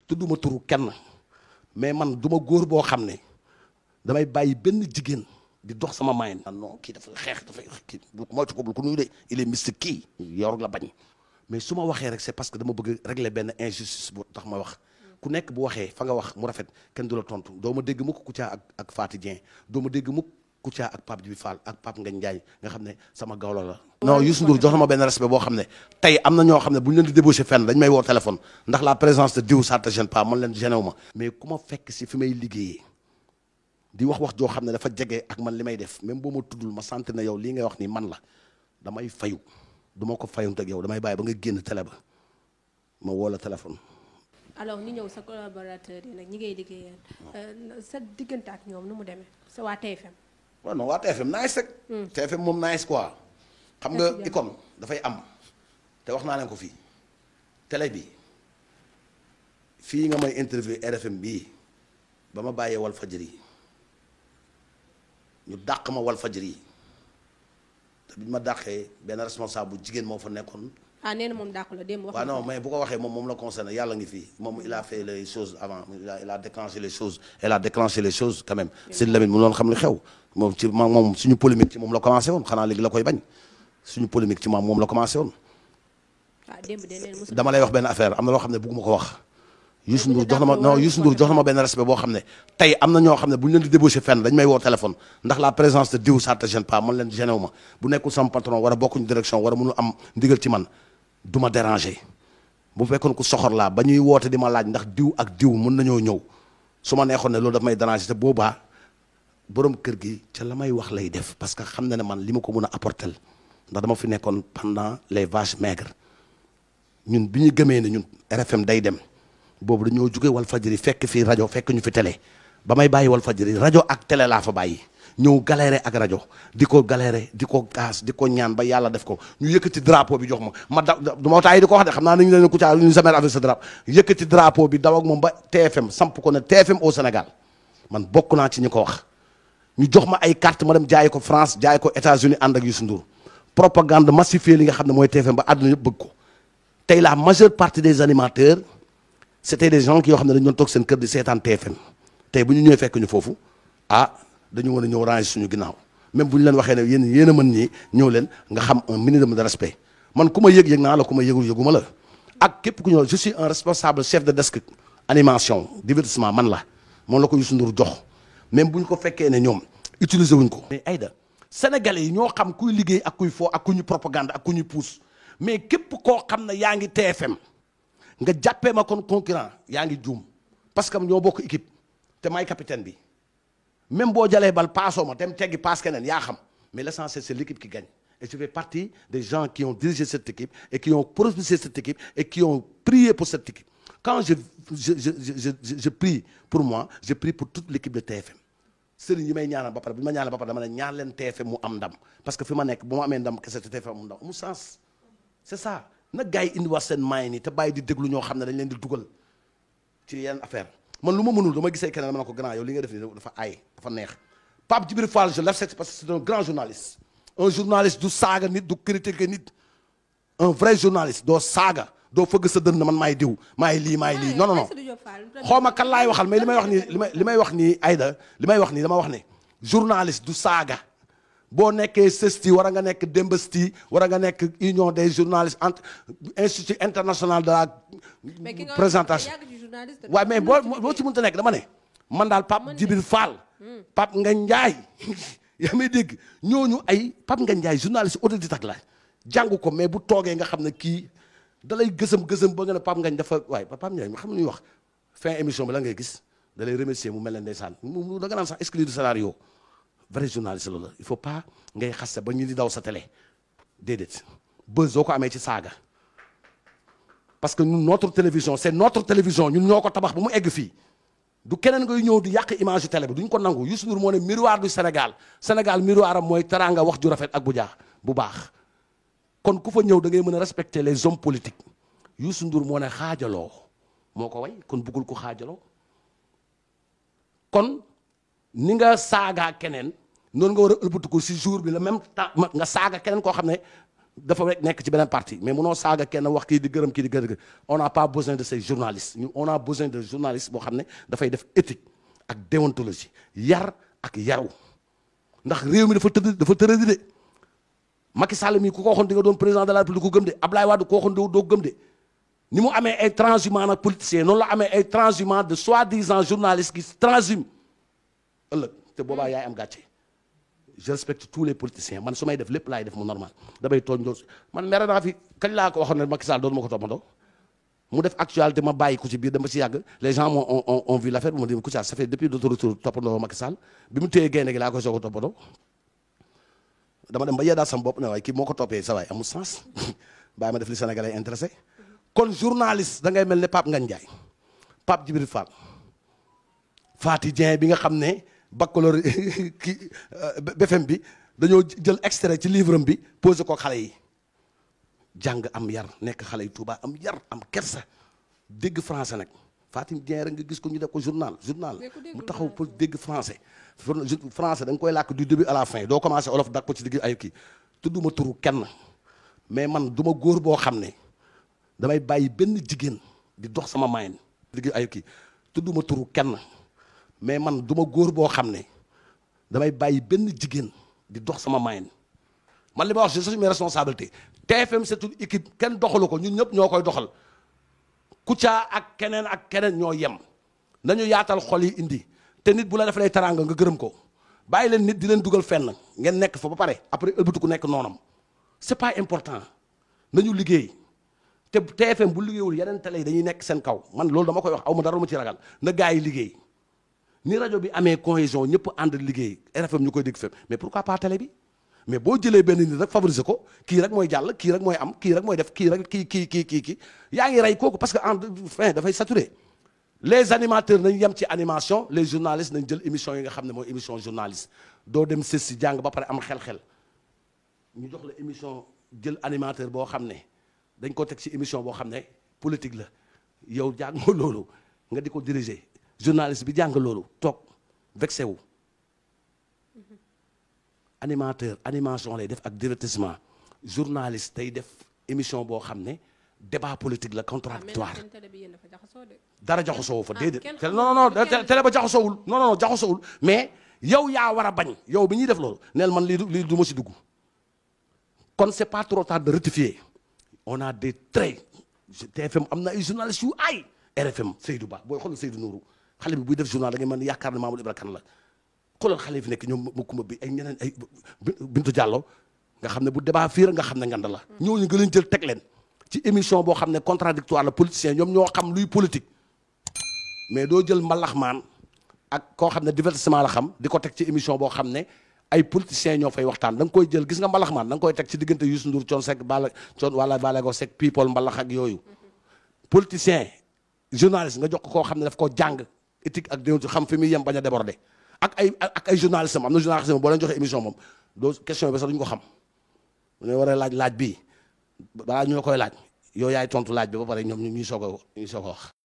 tudduma turu kenn mais man du ma góor boo xam ne damay bàyyi benn jigéen di dox sama mayen ah non kii dafa xeex dafay kii bu moytu ko bul ko nuyu de il est mystique kii yor la bañ mais su ma waxee rek c'est parce que dama bëgg régler benn injustice bu tax ma wax ku nekk bu waxee fa nga wax mu rafet kenn du la tontu doo ma dégg mukk Kouthia ak ak Faty Dieng doo ma dégg mukk Kouthia ak Pape Djibi Fall ak Pape Ngagne Ndiaye nga xam ne sama gawlo la non Youssou Ndour jox na ma benn respect boo xam ne tey am na ñoo xam ne bu ñu leen di débauché fenn dañ may woo téléphone ndax la présence de diw ça te gêne pas man leen gêné wu ma mais ku ma fekk si fi may liggéeyee di wax wax joo xam ne dafa jege ak man li may def même boo ma tuddul ma sant na yow lii ngay wax nii man la damay fayu du ma ko fayunte ak yow damay bàyyi ba nga génn télé ba ma woo la téléphone alors ñu ñëw sa collaborateur yi nag ñi ngay liggéeyal sa diggante ak ñoom nu mu demee sa waa TFM waaw non waa TFM nice rek TFM moom nice quoi xam nga icône dafay am te wax naa leen ko fii télé bi fii nga may interview RFM bii ba ma bàyyee wal fajri ñu dàq ma wal fajri te bi ñu ma dàqee benn responsable bu jigéen moo fa nekkoon ah nee na moom dàqu la démb wax waaw na non ko. mais bu ko waxee moom moom la concerné yàlla ngi fii moom il a fait les choses avant il a il a déclenché les choses elle a déclenché les choses quand même Sidi Lamine mu loon xam li xew moom ci ma moom suñu polémique ci moom la commencé woon xanaa léegi la koy bañ suñu polémique ci moom moom la commencé woon ah démb de neen mosul dama lay wax benn affaire am na loo xam ne bëgguma ko wax Youssou Ndour jox na ma non Youssou Ndour jox na ma benn respect boo xam ne tey am na ñoo xam ne bu ñu leen di débauché fenn dañ may woo téléphone ndax la présence de diw ça te gêne pas man leen gêné wu ma bu nekkul sama patron war a bokkuñu direction war a mënu am ndigal ci man du ma déranger bu fekkoon ku soxor laa ba ñuy woote di ma laaj ndax diw ak diw mën nañoo ñëw su ma neexoon ne loolu daf may déranger te boobaa borom kër gi ca la may wax lay def parce que xam na ne man li ma ko mën a apporter ndax dama fi nekkoon pendant les vaches maigres ñun bi ñu gëmee ne ñun RFM day dem boobu dañoo jóge wal fajiri fekk fii rajo fekk ñu fi télé ba may bàyyi wal fajiri rajo ak télé laa fa bàyyi ñëw galéré ak rajo di ko galéré di ko gaas di ko ñaan ba yàlla def ko ñu yëkkati drapeau bi jox ma ma da du ma taay di ko wax de xam naa nañu leen Kouthia ñu jamais avec ce drapeau yëkkati drapeau bi daw ak moom ba TFM samp ko ne TFM au Sénégal man bokk naa ci ñi ko wax ñu jox ma ay carte ma dem jaay ko France jaay ko États-Unis ànd ak Youssou Ndour propagande massifiée li nga xam ne mooy TFM ba àdduna yëpp bëgg ko tey la majeure partie des animateurs c'était des gens qui yoo xam ne dañu doon toog seen kër di seetaan TFM tey bu ñu ñëwee fekk ñu foofu ah dañu war a ñëw ranger suñu ginnaaw même bu ñu leen waxee ne yéen yéen a mën ñi ñëw leen nga xam un minimum de respect man ku ma yëg yëg naa la ku ma yëgul yëguma la ak képp ku ñëw je suis un responsable chef de desk animation divertissement man la moom la ko Youssou Ndour jox même bu ñu ko fekkee ne ñoom utiliser wuñ ko. mais Aïda sénégalais yi ñoo xam kuy liggéey ak kuy foo ak ku ñu propagande ak ku ñu pousse mais képp koo xam ne yaa ngi TFM nga jàppee ma kon concurrent yaa ngi juum parce que ñoo bokk équipe te may capitaine bi même boo jalee bal paasoo ma dem teggi paas keneen yaa xam mais l'essentiel c'est l'équipe qui gagne et je fais partie des gens qui ont dirigé cette équipe et qui ont propulsé cette équipe et qui ont prié pour cette équipe quand je je je je je, je prie pour moi je prie pour toute l'équipe de TFM sëriñ yi may ñaanal ba pare bu ma ñaanal ba pare dama ne ñaan leen TFM mu am ndam parce que fi ma nekk bu ma amee ndam kese te TFM mu ndam mu sens c'est ça nag gars yi indiwaat seen maay nii te bàyyi di déglu ñoo xam ne dañ leen di dugal ci yenn affaire man lu ma mënul dama gisee keneen dama ne ko grand yow li nga def nii dafa aay dafa neex Pape Djibril Fall je l'accepte parce que c'est un grand journaliste un journaliste du saaga nit du critiquer nit un vrai journaliste doo saaga doo fëgg sa dënn man maay diw maay lii maay lii non non non Aïssatou Diop Fall, xaw ma kan laay waxal mais li may wax nii li may li may wax nii Aïda li may wax nii dama wax ne journaliste du saaga boo nekkee CESTI war a nga nekk Dembesti war a nga nekk union des journalistes entre institut international de la mais ki nga présentation yàgg ci journaliste waaye mais boo boo ci mënta nekk dama ne man daal Pape Djibril Fall Pape Ngagne Ndiaye yaa may dégg ñooñu ay Pape Ngagne Ndiaye journaliste autodidacte la jàng ko mais bu toogee nga xam ne kii da lay gësëm gësëm ba nga ne Pape Ngagne dafa waaye Pape Ndiaye xam ñuy wax fin émission bi la ngay gis da lay remercier mu mel ne ndeysaan mu da nga naan sax exclu du scénario vrai journaliste la la il faut pas ngay xaste ba ñu di daw sa télé déedéet buzz soo ko amee ci saaga parce que ñun notre télévision c'est notre télévision ñun ñoo ko tabax ba mu egg fii du keneen ngay ñëw di yàq image yu télé bi duñ ko nangu Youssou Ndour moo ne miroir du Sénégal Sénégal miroir am mooy teraanga wax ju rafet ak bu jaax bu baax kon ku fa ñëw da ngay mën a respecter les hommes politiques Youssou Ndour moo ne xaajaloo moo ko way kon bëggul ko xaajaloo kon ni nga saagaa keneen noonu nga war a ëlbatu ko si jour bi la même temps nga saaga keneen koo xam ne dafa rek nekk ci beneen parti mais munoo saaga kenn wax kii di gërëm kii di gërëm on n'a pas besoin de ces journalistes ñu on a besoin de journalistes boo xam ne dafay def éthique ak déontologie yar ak yaru ndax réew mi dafa tëdd dafa tëradi de Macky Sall mi ku ko waxoon di nga doon président de la République ku gëm de Ablaye Wade ku ko waxoon doo doo gëm de ni mu amee ay transhumants nag politiciens noonu la amee ay transhumants de soi-disant journalistes qui transhument ëllëg te boobaa yaay am gàcce je respecte tous les politiciens man su may def lépp laay def mu normal damay tooñ doon man mere naa fi kañ laa ko waxoon ne Macky Sall doon ma ko toppandoo mu def actualité ma bàyyi ko ci biir dama ci yàgg les gens ont ont ont vu l'affaire bu ma di Kouthia ça fait depuis notre retour toppandoo Macky Sall bi mu téye gaynde gi laa koy soog a toppandoo dama dem ba yeddaat sama bopp ne waaye kii moo ko toppee sa waay amul sens bàyyi ma def li Sénégalais intéressé kon journaliste da ngay mel ne Pape Ngagne Ndiaye Pape Djibril Fall Fati Dieng bi nga xam ne baccalauréat kii BFM bi dañoo jël extrait ci livre am bi posé ko xale yi jàng am yar nekk xale yi Touba am yar am kersa dégg français nag Fatim Dieng rek nga gis ko ñu def ko journal journal mu taxaw pour dégg français français da nga koy làkk du début à la fin doo commencé olof dak ko ci digg ay kii tudduma turu kenn mais man du ma góor boo xam ne damay bàyyi benn jigéen di dox sama mayen digg ay kii tudduma turu kenn mais man du ma góor boo xam ne damay bàyyi benn jigéen di dox sama mayen man li ma wax je suis mes responsabilités TFM c'est une équipe kenn doxalu ko ñun ñëpp ñoo koy doxal Kouthia ak keneen ak keneen ñoo yem nañu yaatal xol yi indi te nit bu la defalee teraanga nga gërëm ko bàyyi leen nit di leen dugal fenn ngeen nekk fa ba pare après ëlbatu ku nekk noonam c'est pas important nañu liggéey te TFM bu liggéeyul yeneen télé yi dañuy nekk seen kaw man loolu dama koy wax aw ma dara lu ma ci ragal na gaa yi liggéey ni rajo bi amee cohésion ñëpp ànd liggéey RFM ñu koy dégg fépp mais pourquoi pas télé bi mais boo jëlee benn nit rek favoriser ko kii rek mooy jàll kii rek mooy am kii rek mooy def kii rek kii kii kii kii kii yaa ngi rey kooku parce que en fin dafay saturé les animateurs nañ yem ci animation les journalistes nañ jël émission yi nga xam ne mooy émission journaliste doo dem sës si jàng ba pare am xel-xel ñu jox la émission jël animateur boo xam ne dañ ko teg ci émission boo xam ne politique la yow jàngoo loolu nga di ko diriger journaliste bi jàng loolu toog vexé wu animateur animation lay def ak divertissement journaliste day def émission boo xam ne débat politique la contradictoire dara jaxasoo fa déedéet non non non télé ba jaxasoowul non non jaxasoowul mais yow yaa war a bañ yow bi ñuy def loolu neel man lii lii du ma si dugg kon c'est pas trop tard de rectifier on a des traits TFM am na ay journalistes yu ay RFM Seydou Ba booy xool Seydou Nourou xale bi buy def journal da ngay mën yaakaar ne Mamadou Ibra Kane la xoolal xale yi fi nekk ñoom ma kumba bi ay ñeneen ay Bintu Diallo nga xam ne bu débat fii nga xam ne ngand la ñooñu nga leen jël teg leen ci émission boo xam ne contradictoire la politicien ñoom ñoo xam luy politique mais doo jël mbalaxmaan ak koo xam ne divertissement la xam di ko teg ci émission boo xam ne ay politiciens ñoo fay waxtaan da nga koy jël gis nga mbalaxmaan da nga koy teg ci diggante Youssou Ndour Thione Seck Bala Thione wala Balago Seck people mbalax ak yooyu politicien journaliste nga jox ko koo xam ne daf koo jàng éthique ak déontologie xam fi muy yem bañ a déborder ak ay ak ay journaliste am am na journaliste boo leen joxe émission moom doo question bi sax duñu ko xam ne war a laaj laaj bii balaa ñu la koy laaj yow yaay tontu laaj bi ba pare ñoom ñu ñuy soog a ñuy soog a wax